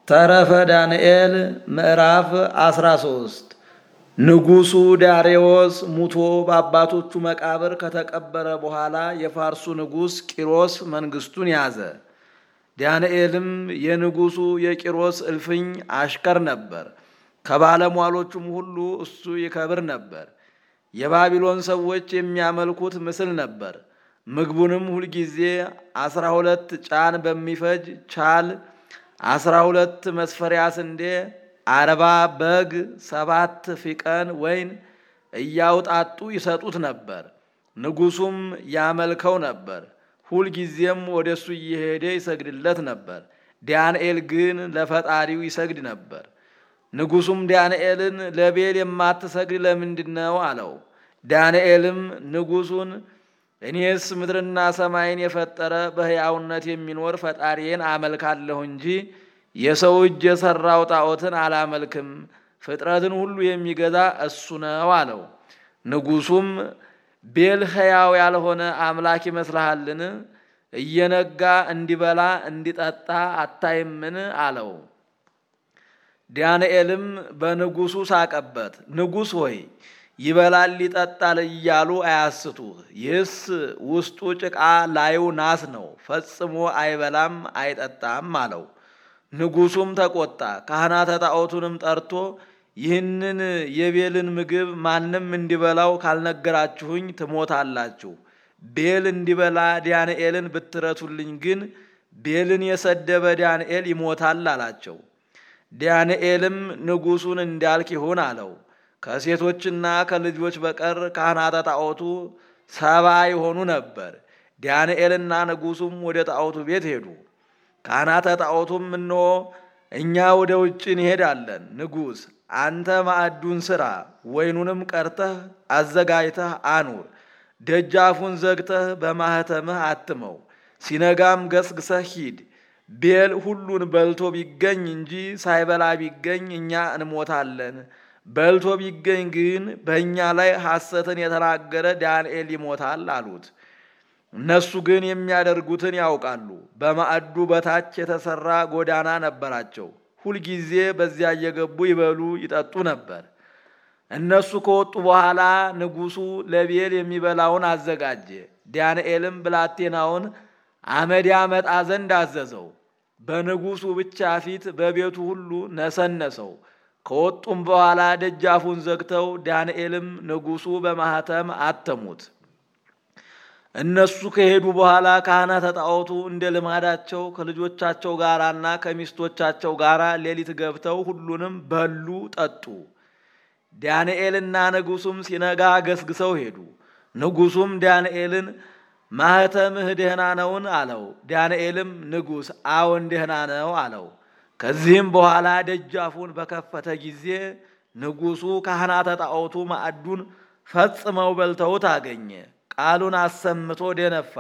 ተረፈ ዳንኤል ምዕራፍ 13 ንጉሡ ዳርዮስ ሙቶ በአባቶቹ መቃብር ከተቀበረ በኋላ የፋርሱ ንጉሥ ቂሮስ መንግሥቱን ያዘ። ዳንኤልም የንጉሡ የቂሮስ እልፍኝ አሽከር ነበር። ከባለሟሎቹም ሁሉ እሱ ይከብር ነበር። የባቢሎን ሰዎች የሚያመልኩት ምስል ነበር። ምግቡንም ሁልጊዜ አስራ ሁለት ጫን በሚፈጅ ቻል አስራ ሁለት መስፈሪያ ስንዴ አርባ በግ ሰባት ፊቀን ወይን እያውጣጡ ይሰጡት ነበር። ንጉሡም ያመልከው ነበር። ሁልጊዜም ወደ እሱ እየሄደ ይሰግድለት ነበር። ዳንኤል ግን ለፈጣሪው ይሰግድ ነበር። ንጉሡም ዳንኤልን ለቤል የማትሰግድ ለምንድን ነው አለው። ዳንኤልም ንጉሡን እኔስ ምድርና ሰማይን የፈጠረ በሕያውነት የሚኖር ፈጣሪዬን አመልካለሁ እንጂ የሰው እጅ የሠራው ጣዖትን አላመልክም። ፍጥረትን ሁሉ የሚገዛ እሱ ነው አለው። ንጉሡም ቤል ሕያው ያልሆነ አምላክ ይመስልሃልን? እየነጋ እንዲበላ እንዲጠጣ አታይምን? አለው። ዳንኤልም በንጉሡ ሳቀበት። ንጉሥ ሆይ ይበላል ይጠጣል እያሉ አያስቱህ። ይህስ ውስጡ ጭቃ ላዩ ናስ ነው፣ ፈጽሞ አይበላም አይጠጣም አለው። ንጉሡም ተቆጣ። ካህናተ ጣዖቱንም ጠርቶ ይህንን የቤልን ምግብ ማንም እንዲበላው ካልነገራችሁኝ ትሞታላችሁ። ቤል እንዲበላ ዳንኤልን ብትረቱልኝ ግን ቤልን የሰደበ ዳንኤል ይሞታል አላቸው። ዳንኤልም ንጉሡን እንዳልክ ይሁን አለው። ከሴቶችና ከልጆች በቀር ካህናተ ጣዖቱ ሰባ የሆኑ ነበር። ዳንኤልና ንጉሡም ወደ ጣዖቱ ቤት ሄዱ። ካህናተ ጣዖቱም እንሆ እኛ ወደ ውጭ እንሄዳለን፣ ንጉሥ አንተ ማዕዱን ሥራ፣ ወይኑንም ቀርተህ አዘጋጅተህ አኑር፣ ደጃፉን ዘግተህ በማኅተምህ አትመው፣ ሲነጋም ገስግሰህ ሂድ። ቤል ሁሉን በልቶ ቢገኝ እንጂ ሳይበላ ቢገኝ እኛ እንሞታለን። በልቶ ቢገኝ ግን በእኛ ላይ ሐሰትን የተናገረ ዳንኤል ይሞታል አሉት። እነሱ ግን የሚያደርጉትን ያውቃሉ። በማዕዱ በታች የተሰራ ጎዳና ነበራቸው። ሁልጊዜ በዚያ እየገቡ ይበሉ ይጠጡ ነበር። እነሱ ከወጡ በኋላ ንጉሡ ለቤል የሚበላውን አዘጋጀ። ዳንኤልም ብላቴናውን አመድ ያመጣ ዘንድ አዘዘው። በንጉሡ ብቻ ፊት በቤቱ ሁሉ ነሰነሰው። ከወጡም በኋላ ደጃፉን ዘግተው ዳንኤልም ንጉሡ በማኅተም አተሙት። እነሱ ከሄዱ በኋላ ካህናተ ጣዖቱ እንደ ልማዳቸው ከልጆቻቸው ጋራና ከሚስቶቻቸው ጋር ሌሊት ገብተው ሁሉንም በሉ ጠጡ። ዳንኤልና ንጉሡም ሲነጋ ገስግሰው ሄዱ። ንጉሡም ዳንኤልን ማኅተምህ ደህና ነውን? አለው። ዳንኤልም ንጉሥ አዎን ደህና ነው አለው። ከዚህም በኋላ ደጃፉን በከፈተ ጊዜ ንጉሡ ካህናተ ጣዖቱ ማዕዱን ፈጽመው በልተውት አገኘ። ቃሉን አሰምቶ ደነፋ።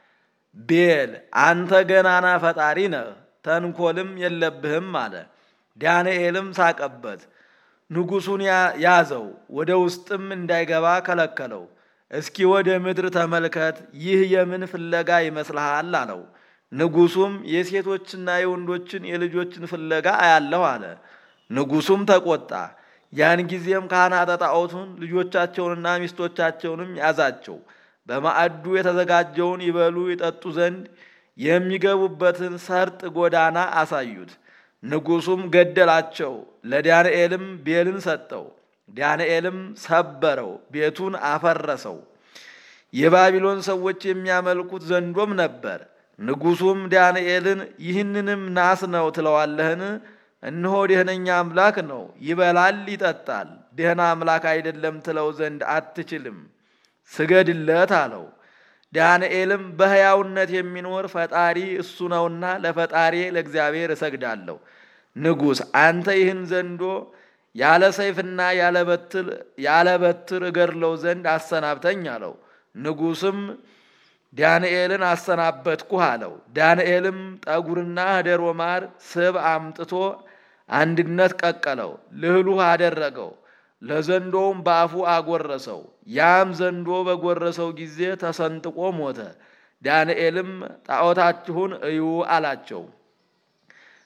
ቤል አንተ ገናና ፈጣሪ ነህ፣ ተንኮልም የለብህም አለ። ዳንኤልም ሳቀበት። ንጉሡን ያዘው፣ ወደ ውስጥም እንዳይገባ ከለከለው። እስኪ ወደ ምድር ተመልከት፣ ይህ የምን ፍለጋ ይመስልሃል? አለው። ንጉሡም የሴቶችና የወንዶችን የልጆችን ፍለጋ አያለሁ አለ። ንጉሡም ተቆጣ። ያን ጊዜም ካህናተ ጣዖቱን ልጆቻቸውንና ሚስቶቻቸውንም ያዛቸው። በማዕዱ የተዘጋጀውን ይበሉ ይጠጡ ዘንድ የሚገቡበትን ሰርጥ ጎዳና አሳዩት። ንጉሡም ገደላቸው። ለዳንኤልም ቤልን ሰጠው። ዳንኤልም ሰበረው፣ ቤቱን አፈረሰው። የባቢሎን ሰዎች የሚያመልኩት ዘንዶም ነበር። ንጉሡም ዳንኤልን ይህንንም ናስ ነው ትለዋለህን? እነሆ ደህነኛ አምላክ ነው፣ ይበላል ይጠጣል። ደህና አምላክ አይደለም ትለው ዘንድ አትችልም፣ ስገድለት አለው። ዳንኤልም በሕያውነት የሚኖር ፈጣሪ እሱ ነውና ለፈጣሪ ለእግዚአብሔር እሰግዳለሁ። ንጉሥ አንተ ይህን ዘንዶ ያለ ሰይፍና ያለ በትር እገድለው ዘንድ አሰናብተኝ አለው። ንጉሥም ዳንኤልን አሰናበትኩህ አለው። ዳንኤልም ጠጉርና ኅደር ማር ስብ አምጥቶ አንድነት ቀቀለው፣ ልህሉህ አደረገው፣ ለዘንዶውም በአፉ አጎረሰው። ያም ዘንዶ በጎረሰው ጊዜ ተሰንጥቆ ሞተ። ዳንኤልም ጣዖታችሁን እዩ አላቸው።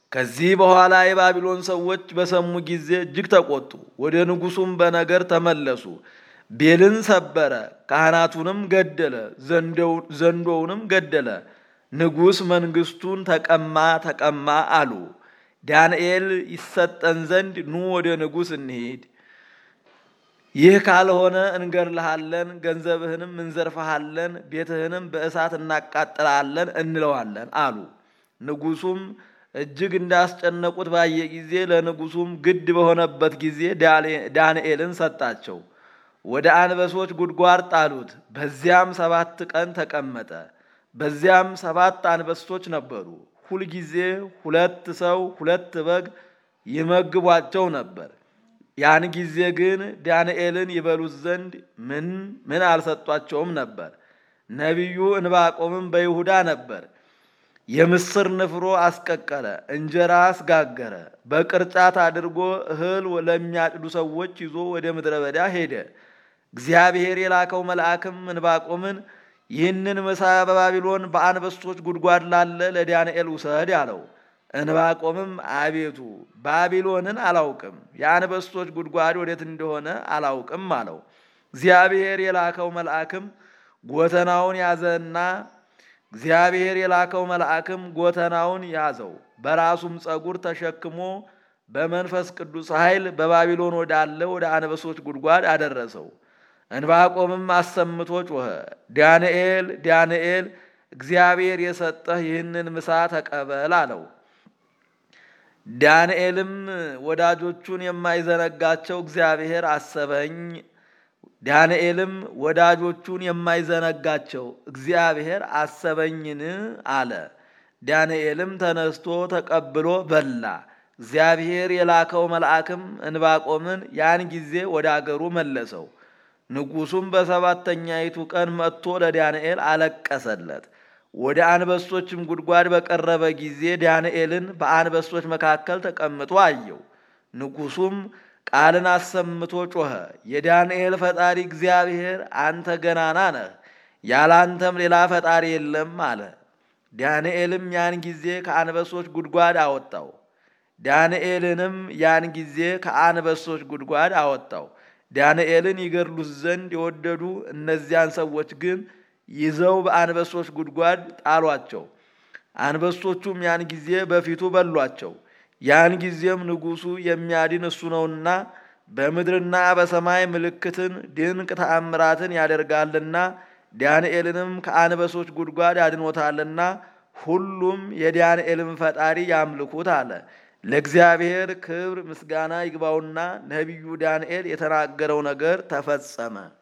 ከዚህ በኋላ የባቢሎን ሰዎች በሰሙ ጊዜ እጅግ ተቆጡ። ወደ ንጉሡም በነገር ተመለሱ። ቤልን ሰበረ፣ ካህናቱንም ገደለ፣ ዘንዶውንም ገደለ። ንጉሥ መንግሥቱን ተቀማ ተቀማ አሉ። ዳንኤል ይሰጠን ዘንድ ኑ ወደ ንጉሥ እንሂድ፣ ይህ ካልሆነ እንገድልሃለን፣ ገንዘብህንም እንዘርፈሃለን፣ ቤትህንም በእሳት እናቃጥላለን እንለዋለን አሉ። ንጉሡም እጅግ እንዳስጨነቁት ባየ ጊዜ ለንጉሡም ግድ በሆነበት ጊዜ ዳንኤልን ሰጣቸው። ወደ አንበሶች ጉድጓድ ጣሉት። በዚያም ሰባት ቀን ተቀመጠ። በዚያም ሰባት አንበሶች ነበሩ። ሁልጊዜ ሁለት ሰው ሁለት በግ ይመግቧቸው ነበር። ያን ጊዜ ግን ዳንኤልን ይበሉት ዘንድ ምን ምን አልሰጧቸውም ነበር። ነቢዩ እንባቆምም በይሁዳ ነበር። የምስር ንፍሮ አስቀቀለ፣ እንጀራ አስጋገረ፣ በቅርጫት አድርጎ እህል ለሚያጭዱ ሰዎች ይዞ ወደ ምድረ በዳ ሄደ። እግዚአብሔር የላከው መልአክም እንባቆምን ይህንን ምሳ በባቢሎን በአንበሶች ጉድጓድ ላለ ለዳንኤል ውሰድ አለው። እንባቆምም አቤቱ ባቢሎንን አላውቅም፣ የአንበሶች ጉድጓድ ወዴት እንደሆነ አላውቅም አለው። እግዚአብሔር የላከው መልአክም ጎተናውን ያዘና እግዚአብሔር የላከው መልአክም ጎተናውን ያዘው፣ በራሱም ፀጉር ተሸክሞ በመንፈስ ቅዱስ ኃይል በባቢሎን ወዳለ ወደ አንበሶች ጉድጓድ አደረሰው። እንባቆምም አሰምቶ ጮኸ፣ ዳንኤል ዳንኤል፣ እግዚአብሔር የሰጠህ ይህንን ምሳ ተቀበል አለው። ዳንኤልም ወዳጆቹን የማይዘነጋቸው እግዚአብሔር አሰበኝ ዳንኤልም ወዳጆቹን የማይዘነጋቸው እግዚአብሔር አሰበኝን አለ። ዳንኤልም ተነስቶ ተቀብሎ በላ። እግዚአብሔር የላከው መልአክም እንባቆምን ያን ጊዜ ወደ አገሩ መለሰው። ንጉሡም በሰባተኛይቱ ቀን መጥቶ ለዳንኤል አለቀሰለት። ወደ አንበሶችም ጉድጓድ በቀረበ ጊዜ ዳንኤልን በአንበሶች መካከል ተቀምጦ አየው። ንጉሡም ቃልን አሰምቶ ጮኸ፣ የዳንኤል ፈጣሪ እግዚአብሔር አንተ ገናና ነህ፣ ያለ አንተም ሌላ ፈጣሪ የለም አለ። ዳንኤልም ያን ጊዜ ከአንበሶች ጉድጓድ አወጣው። ዳንኤልንም ያን ጊዜ ከአንበሶች ጉድጓድ አወጣው። ዳንኤልን ይገድሉት ዘንድ የወደዱ እነዚያን ሰዎች ግን ይዘው በአንበሶች ጉድጓድ ጣሏቸው። አንበሶቹም ያን ጊዜ በፊቱ በሏቸው። ያን ጊዜም ንጉሡ የሚያድን እሱ ነውና በምድርና በሰማይ ምልክትን ድንቅ ተአምራትን ያደርጋልና ዳንኤልንም ከአንበሶች ጉድጓድ አድኖታልና ሁሉም የዳንኤልን ፈጣሪ ያምልኩት አለ። ለእግዚአብሔር ክብር ምስጋና ይግባውና ነቢዩ ዳንኤል የተናገረው ነገር ተፈጸመ።